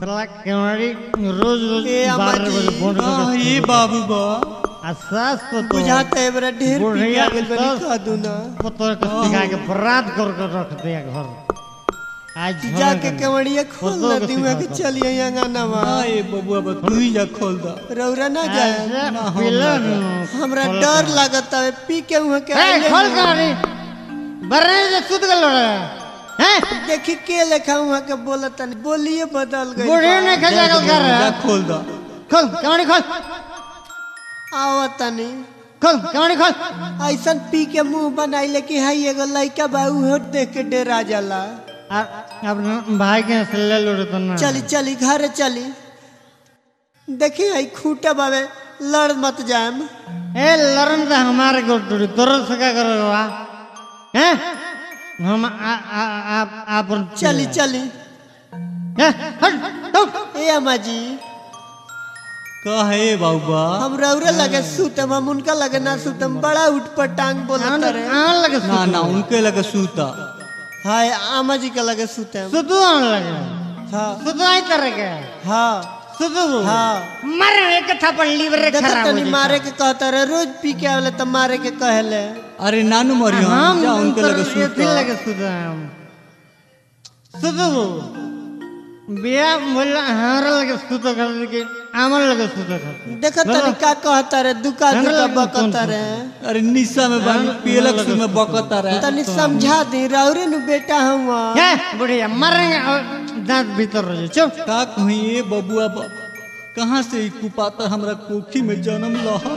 साला केवाड़ी रोज रोज ए बारह अम्मा बजे जी, फोन हाँ करके ये बाबू बा आसास को तो बुझाता है बड़ा ढेर पी बुढ़िया गया बनी सब- कह दू ना पत्थर को सिखा के बर्बाद कर कर रख दिया घर आज झगड़ा जाके करना। केवड़िया खोल पत्तों ना को दी के सिखा चलिए अंगना हाँ ये बबुआ बा तू ही जा खोल दा रौरा ना जाए ऐसे पिलन हमरा खोल डर कर। लागत है पी के वहाँ के ए आइले खोल ना। कहानी बर्रे से सुत गल रे हैं देखी के लेखा वहाँ के बोलत नहीं बोलिए बदल गई बूढ़े ने खजा गल कर जा रहा खोल दा खोल कहानी खोल आवत नहीं खोल कहानी खोल ऐसन पी के मुंह बनाइले कि हाई एगो लइका बा उहो देख के डरा जाला आ- अब न- भाई के से ले लो रे तो ना चली चली घरे चली देखी आई खूटा बावे लड़ मत जाम ए लरन तो हमारे को टूटी तोर से क्या करोगे हैं हम आ आ आप आप चली चली ए, हट तो ए अम्मा जी का है बाबू बा हम रौरे लगे सुतम हम उनका लगे ना सुतम बड़ा उठ पर टांग बोलत आन रहे आन लगे ना ना उनके लगे सूता हाय अम्मा जी के लगे सुतम सुतु आन लगे हाँ सुतु आई तरह के हाँ सुतु हाँ मर एक थप्पड़ लीवर देखा खराब हो तनी जाता। मारे के कहता रहे रोज पी के आवले तो मारे के कहले अरे नानू मरियो हम जा उनके तो लगे ये सूता दिल लगे सुतु हम सुतु बिया बोला हमारा लगे सुतु कर के आमल लगे सुतु कर देखा तनी का कहता रहे दुका हमरा दुका लगे बकता कौन रहे अरे निशा में बानी पियलक सु में बकता रहे तनी समझा दी रौरे नु बेटा हुआ है बुढ़िया मरेंगे और दांत भीतर हो जाए चुप का कहीं ये बबुआ बा कहाँ से ई कुपाता हमरा कोखी में जन्म लहल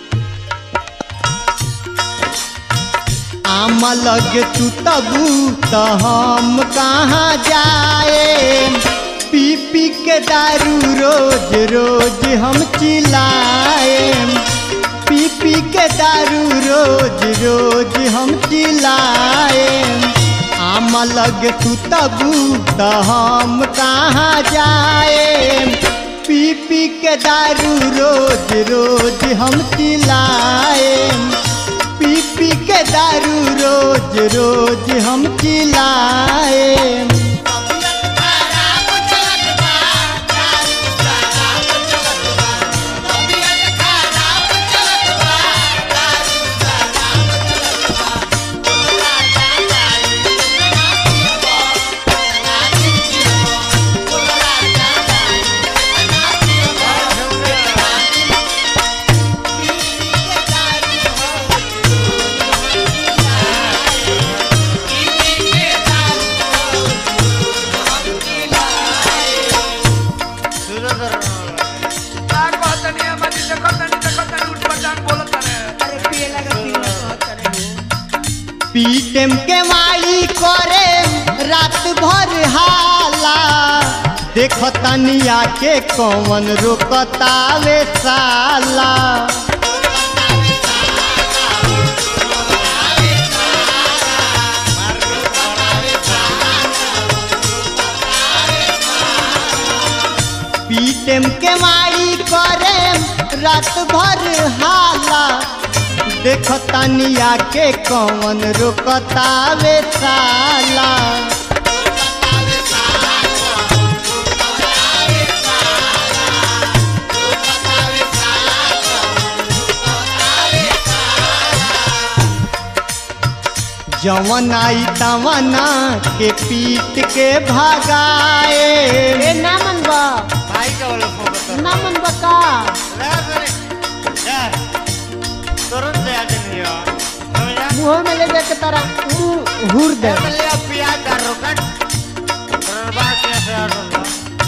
आमा लगे तू तबू तो हम कहाँ जाए पी पी के दारू रोज रोज हम चिल्लाए पी पी के दारू रोज रोज हम चिल्लाए आमा लगे तू तबू तो हम कहाँ जाए पी पी के दारू रोज रोज हम चिल्लाए पी पी के दारू रोज रोज हम चिल्लाए पीटेम के माई करे रात भर हाला देख तनिया के कौन रोकतावे साला पीटेम के माई करे रात भर हाला देख तनिया के कौन रोकतावे साला जवन आई तवना के पीट के भगाए ए ना मनबा भाई का वाला फोकस ना मनबा का तुरंत से आते नहीं हो समझा मुंह में ले जाके तारा मुंह हुर दे ले प्याज का रोकट बर्बाद कैसे हटूंगा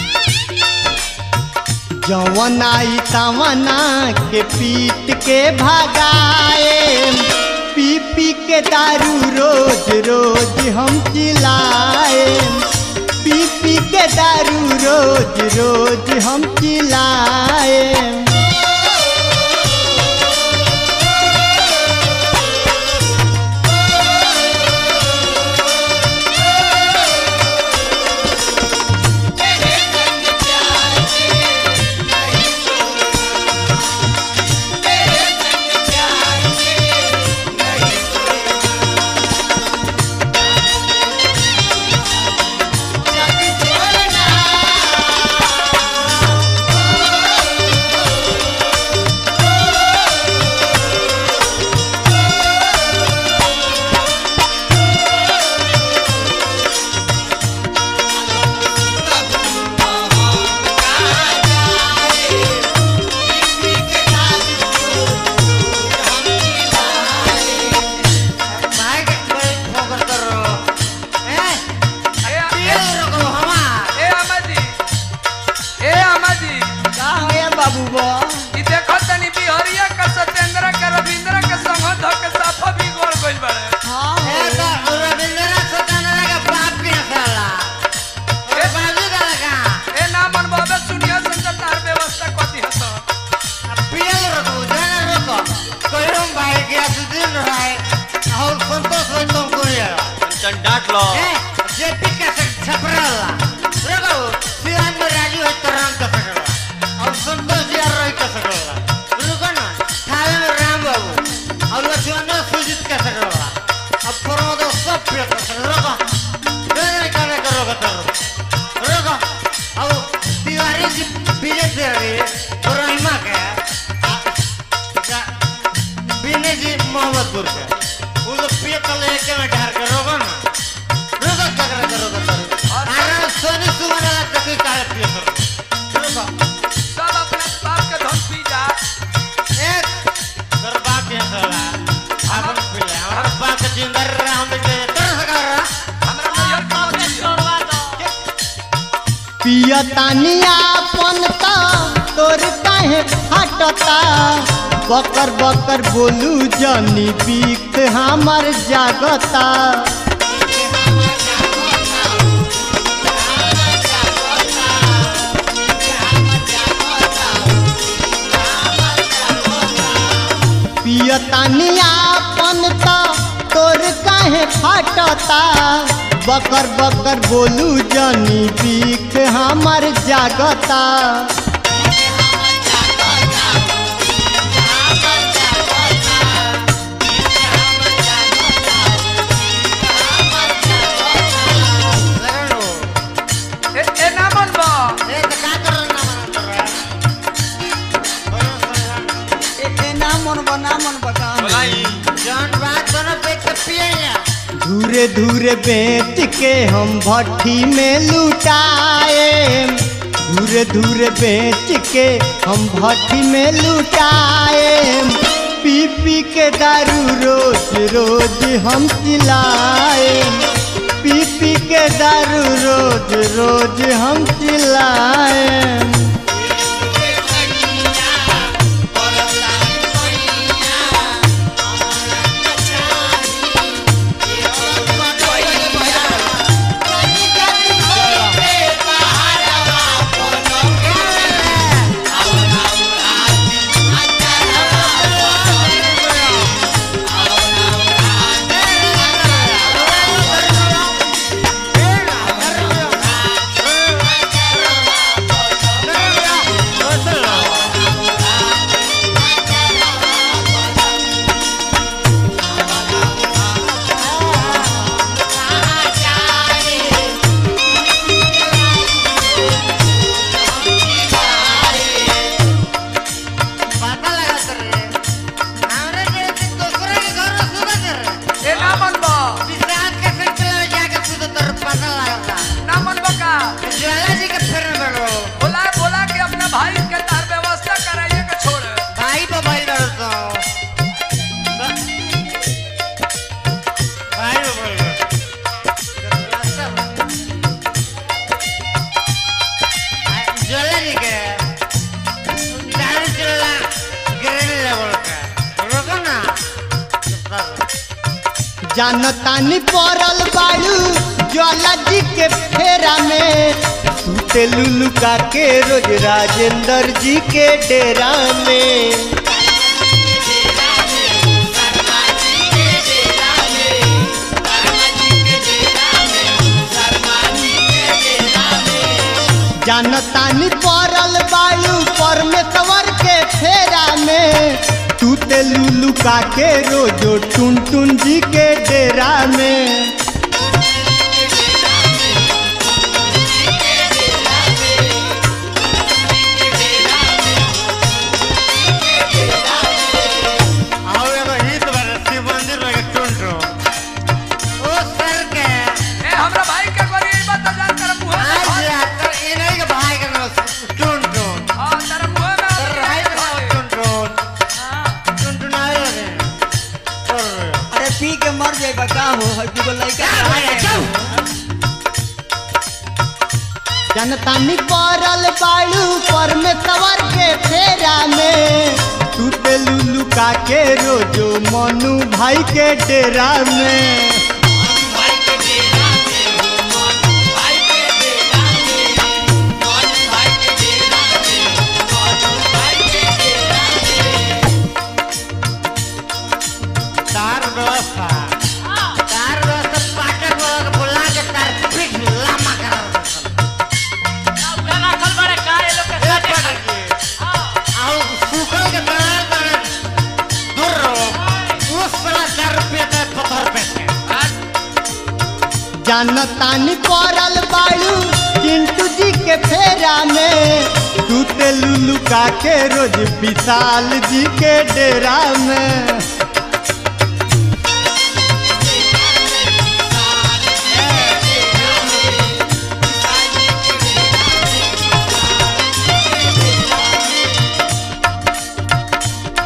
जवन आई तवना के पीट के भगाए पी पी के दारू रोज रोज हम चिल्लाए पी पी के दारू रोज रोज हम चिल्लाए के काहे पिए कर चलो बा सब अपने बाप के धन पी जा एक गरबा के साला आपन पिए हमारा बा के जिंदा रहा हम के तर सका रहा हमरा नैहर के मत पिया। पिया तानिया पनता तोर काहे फाटता बकर बकर बोलू जनी बीत हमर जागता पिया तानिया पनता तोर काहे फाटता बकर बकर बोलू जनी बीख हमर जागता लगनो ए ए ना मन बा ए तो का कर ना मन कर रहा बोलो सर ए ए ना मन बा ना मन बा का बोलाई जान बात दोनों पे के पिए या धूरे धूरे बेच के हम भट्ठी में लुटाए धूरे धूरे बेच के हम भट्ठी में लुटाए पी पी के दारू रोज रोज हम चिल्लाए पी पी के दारू रोज रोज हम चिल्लाए पता लगा कर रे हमरे के दूसरे के घर में सुबह कर रे ए ना मन बा विश्राम के सेंटर में जाके सुबह तर पता लगा ना मन बा का ज्वाला जी के फिर में बैठो बोला बोला के अपना भाई के तार व्यवस्था कराइए के छोड़ भाई पे भाई लड़ो तो भाई पे भाई लड़ो ज्वाला जी के दारू चला ग्रेन लेवल का रोको ना जानतानी पड़ल बाड़ू ज्वाला जी के फेरा में सूते लुलुका के रोज राजेंद्र जी के डेरा में जानतानी पड़ल बाड़ू परमेश्वर के फेरा में सूते लुलुका के रोजो टुन टुन जी के डेरा में आओ एगो हित बारे शिव मंदिर में एक टुंटो ओ सर के ए हमरा भाई के गोरी ई बात जान कर मुंह आज में यार इन्हीं के भाई का नाम टुंटो हां तेरे मुंह में सर भाई का नाम टुंटो हां टुंटो ना रे और अरे पी के मर जाए बा का हो हर दूगो लइका जनतानी पड़ल बाड़ू परमेश्वर के फेरा में सूते लुलुका के रोजो मनु भाई के डेरा में तार व्यवस्था तार व्यवस्था पाटे वाला के बुला के तार पीठ लामा करा एक पकड़ के आओ सूखल के दाना दाना दूर रहो उस साला चार रुपये का पत्थर पे जानतानी पड़ल बाड़ू चिंटू जी के फेरा में सूते लुलुका के रोज विशाल जी के डेरा में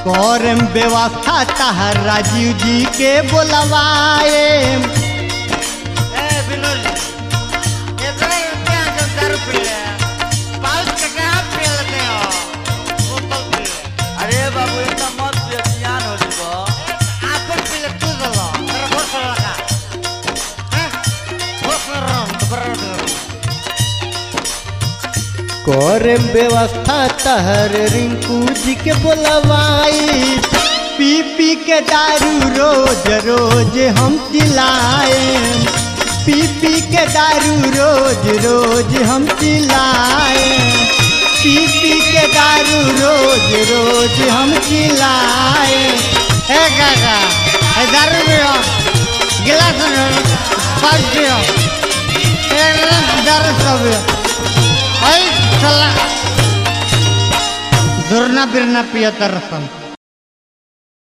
करम व्यवस्था तहर राजीव जी के बोलवाए ए विनोद इतना रुपया जो दारू पी ले पाउच के कहाँ पी लेते हो बोतल पी ले अरे बाबू इतना मत पियो ज्ञान हो जीवो आपन पी ले तू दलो तेरा घोष लगा हैं घोष रम दोबारा करम व्यवस्था तहर रिंकू जी के बोलवाई पी पी के दारू रोज रोज हम चिल्लाए पी पी के दारू रोज रोज हम चिल्लाए पी पी के दारू रोज रोज हम चिल्लाए ए काका ए दारू पियो गिलास में पाँच पियो ए दारू सब पियो ऐ चला दुरना बिरना पिया तरसन